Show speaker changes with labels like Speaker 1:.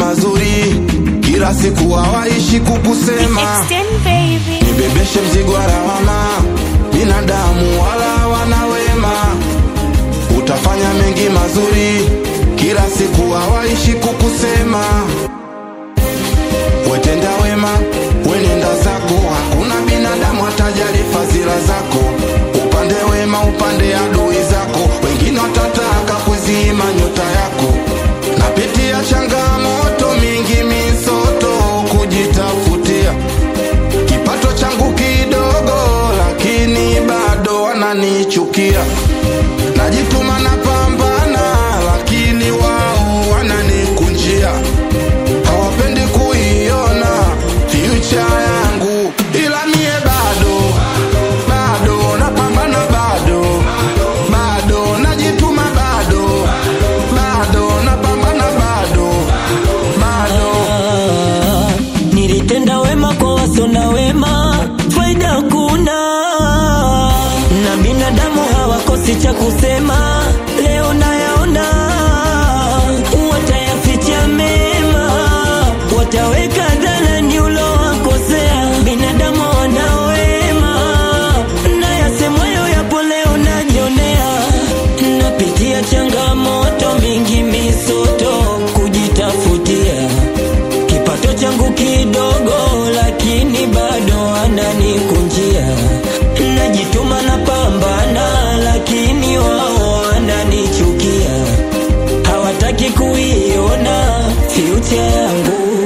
Speaker 1: mazuri, kila siku hawaishi kukusema.
Speaker 2: Extend baby.
Speaker 1: Nibebeshe mzigo wa lawama, binadamu wala wana wema. Utafanya mengi mazuri, kila siku hawaishi kukusema. Wetenda wema, wenenda zako, hakuna binadamu atajali fadhila zako. Upande wema, upande adui zako, wengine watataka kuzima nyota yako. Napitia changamoto mingi, misoto kujitafutia kipato changu kidogo, lakini bado wananichukia. Najituma na pambana, lakini wao wananikunjia. Hawapendi kuiona future yangu, ila mie bado bado napambana, bado bado najituma, bado bado napambana, bado bado
Speaker 3: Ah, nilitenda wema kwa wasio na wema, faida hakuna, na binadamu hawakosi cha kusema. Leo nayaona watayaficha mema, wataweka dhalani ulowakosea. Binadamu wana wema, na yasemwayo yapo leo najionea. Napitia changamoto mingi, misoto kujitafutia kipato changu kidogo, lakini bado ananikunjia. Najituma na pambana, lakini wao wananichukia, hawataki kuiona future yangu.